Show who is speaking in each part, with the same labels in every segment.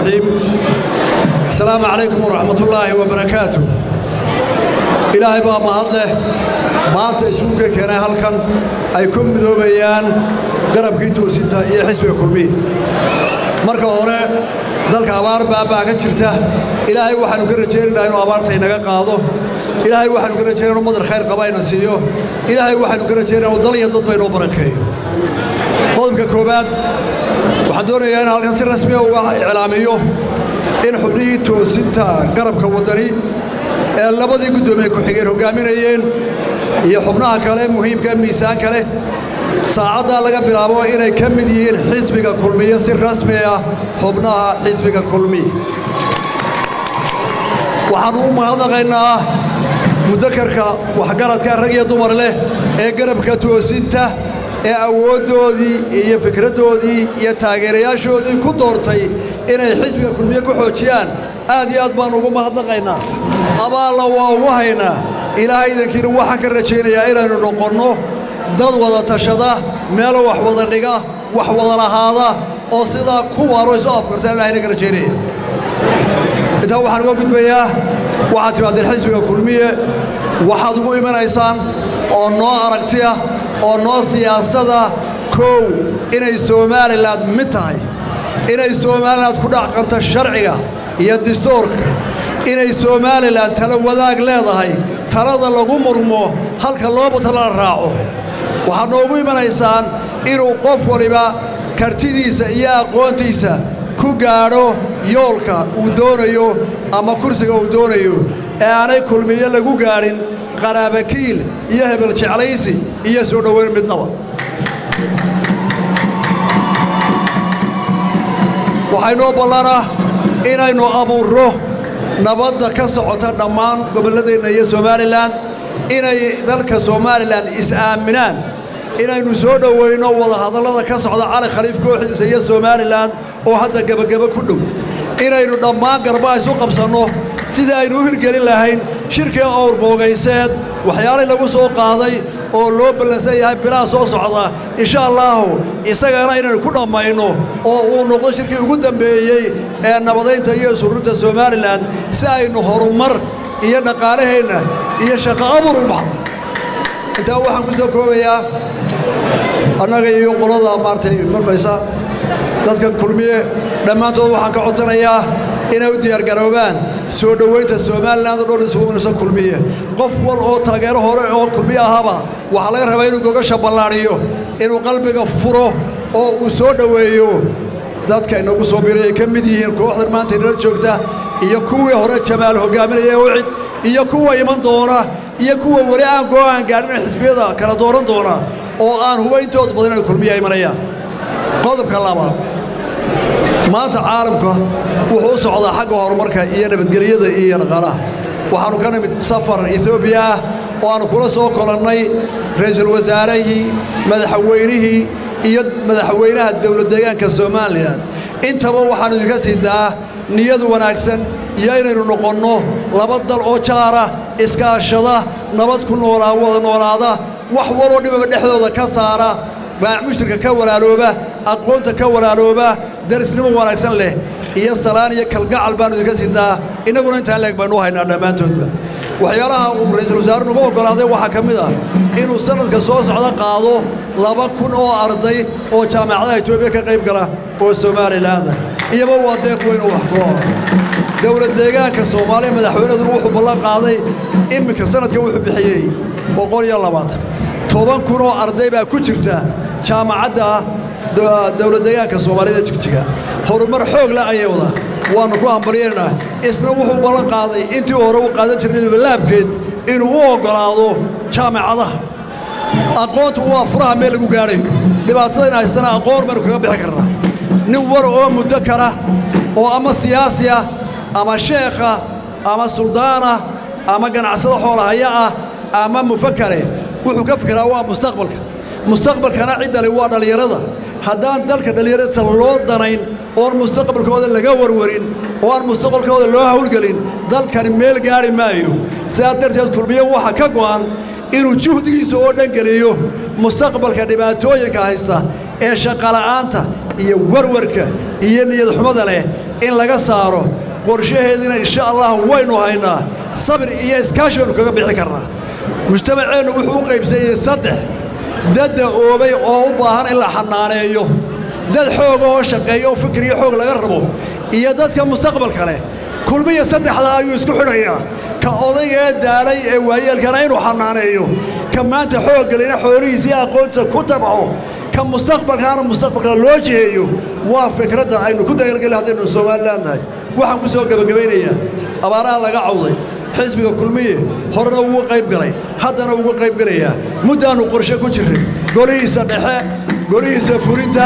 Speaker 1: الرحيم السلام عليكم ورحمة الله وبركاته إلهي بقى مهضله maanta isugu keenay halkan ay ku midoobayaan garabkii toosinta iyo xisbiga kulmiya marka hore dalka abaar baabaa ka jirta ilaahay waxaanu ka rajaynaynaa inuu abaarta inaga qaado ilaahay waxaanu ka rajaynaa inuu madar khayr qaba ina siiyo ilaahay waxaanu ka rajaynaa inuu dal iyo dadba inoo barakeeyo qodobka koowaad waxaan doonayaa in halkan si rasmiya uga iclaamiyo in xubnihii toosinta garabka waddani ee labadii guddoomiye ku-xigeen hoggaaminayeen iyo xubnaha kale muhiimka miisaan kale saacaddaa laga bilaabo inay ka mid yihiin xisbiga kulmiye si rasmi ah xubnaha xisbiga kulmiye waxaannu u mahadnaqaynaa mudakarka waxgaradka rag iyo dumar leh ee garabka toosinta ee awooddoodii iyo fikraddoodii iyo taageerayaashoodii ku doortay inay xisbiga kulmiye ku xoojiyaan aad iyo aad baannu ugu mahadnaqaynaa abaalla waa ugu haynaa ilaahay idankiina waxaan ka rajaynayaa inaynu noqonno dad wada tashada meelo wax wada dhiga wax wada lahaada oo sidaa ku waaro isu afkartaan ilahayna ka rajaynaya intaa waxaan uga gudbayaa waxaad timaadeen xisbiga kulmiye waxaad ugu imanaysaan oo noo aragtiya oo noo siyaasada kow inay somalilan mid tahay inay somalilan ku dhacqanto sharciga iyo distoorka inay somalilan tala wadaag leedahay talada lagu murmo halka looba talala raaco waxaad noogu imanaysaan inuu qof waliba kartidiisa iyo aqoontiisa ku gaadho yoolka uu doonayo ama kursiga uu doonayo ee aanay kulmiyo lagu gaadhin qaraabakiil iyo hebel jeclaysi iyo soo dhoweyn midnaba waxaynoo ballanah inaynu abuurro nabadda ka socota dhammaan gobolladeenna iyo somalilan inay dalka somalilan is-aaminaan inaynu soo dhowayno wadahadallada ka socda cali khaliif kooxdiisa iyo somalilan oo hadda gebageba ku dhow inaynu dhammaan garba isu qabsanno sida aynu u hirgelin lahayn shirkii owrboogayseed waxyaalay lagu soo qaaday oo loo ballansan yahay bilaha soo socda insha allaahu isagana inaynu ku dhammayno oo uu noqdo shirkii ugu dambeeyey ee nabadaynta iyo isurinta somalilan si aynu horumar iyo dhaqaalaheenna iyo shaqo abur u baxno intaa waxaan ku soo koobayaa annaga iyo qolada maartay marmaysa dadka kulmiye dhammaantood waxaan ka codsanayaa inay u diyaargaroobaan soo dhowaynta somalilan oo dhan isugu minayso kulmiye qof wal oo taageero hore oo kulmiye ahaba waxaa laga rabaa inuu gogasha ballaadhiyo inuu qalbiga furo oo uu soo dhoweeyo dadka inagu soo biray ay ka mid yihiin kooxdan maanta inala joogta iyo kuwii hore jamaal hoggaaminaya ucid iyo kuwa iman doona iyo kuwa weli aan go'aan gaadhin xisbiyada kala dooran doona oo aan hubayntooda badan inay kulmiya imanayaan qodobka labaad maanta caalamka wuxuu u socdaa xagga horumarka iyo nabadgelyada iyo dhaqaalaha waxaannu ka nimid safar etoobiya ah oo aannu kula soo kolannay ra'iisul wasaarihii madaxweynihii iyo madaxweynaha dowlad deegaanka somalilan intaba waxaannu idinka siidaa niyad wanaagsan iyo inaynu noqonno laba dal oo jaara iskaashada nabad ku noolaa wada noolaada wax waloo dhibaba dhexdooda ka saara mushirka ka walaalooba aqoonta ka walaalooba darisnimo wanaagsan leh iyo salaan iyo kalgacal baannu idinka siidaa innaguna intaan leeg baynu u haynaa dhammaantoodba waxyaalaha uu ra'iisul wasaare nugu oggolaaday waxaa ka mid ah inuu sannadka soo socda qaado laba kun oo arday oo jaamacadaha etoobiya ka qayb gala oo somalilaanda iyaba waa deeq weyn oo wax ku ola dowlad deegaanka soomaaliya madaxweynaduna wuxuu ballan qaaday iminka sannadka wuxuu bixiyey boqol iyo labaatan toban kun oo arday baa ku jirta jaamacadda dowlad deegaanka soomaaliyada jigjiga horumar xoog la ayay wadaan waannu ku hambaryeynaa isna wuxuu ballan qaaday intii hore u qaadan jirnay laabkeed inuu u oggolaado jaamacadaha aqoontu waa furaha meel lagu gaadhayo dhibaatada in haystana aqoon baynu kaga bixi karnaa nin war oo muddo kara oo ama siyaasi ah ama sheekha ama suldaana ama ganacsado xoolahaya ah ama mufakare wuxuu ka fikiraa waa mustaqbalka mustaqbalkana ciddale waa dhallinyarada haddaan dalka dhallinyarada loo danayn oon mustaqbalkooda laga warwarin oo aan mustaqbalkooda loo hawlgelin dalkani meel gaari maayo sidaa darteed kulmiye waxa ka go'an inuu juhdigiisa oo dhan geliyo mustaqbalka dhibaatooyinka haysta ee shaqala'aanta iyo warwarka iyo niyadxumada leh in laga saaro qorshaheediina insha allah waynu haynaa sabir iyo iskaashi baynu kaga bixi karnaa mujtamaceennu wuxuu u qaybsanyey saddex dadda oobay oo u baahan in la xanaaneeyo dad xooga oo shaqeeya oo fikir iyo xoog laga rabo iyo dadka mustaqbalka leh kulmiya saddexdaa ayuu isku xidhayaa ka odayga ee daalay ee waayeelkana inuu xanaaneeyo ka maanta xooggelina xoolihiisa iyo aqoonta ku tabco ka mustaqbalkaana mustaqbalka loo jiheeyo waa fikradda aynu ku dagalgeli haddaynu somalilan nahay waxaan ku soo gebagabaynayaa abaaraha laga cawday xisbiga kulmiye horena ugu qayb galay haddana ugu qayb gelayaa muddaannu qorshe ku jirray golihiisa dhexe golihiisa fulinta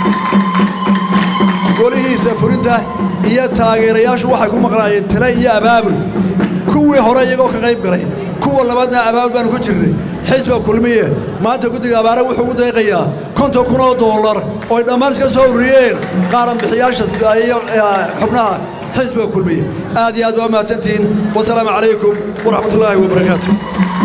Speaker 1: golihiisa fulinta iyo taageerayaashu waxay ku maqnaayeen tale iyo abaabul kuwii hore iyagoo ka qayb galay kuwa labaadna abaabul baanu ku jirnay xisbiga kulmiye maanta guddiga abaare wuxuu ugu deeqayaa konton kun oo dollar oo ay dhammaan iska soo ururiyeen qaaran bixiyaasha iyo xubnaha xisbiga kulmiye aad iyo aad baa mahadsantihiin wasalaamu calaykum waraxmat ullaahi wabarakaatu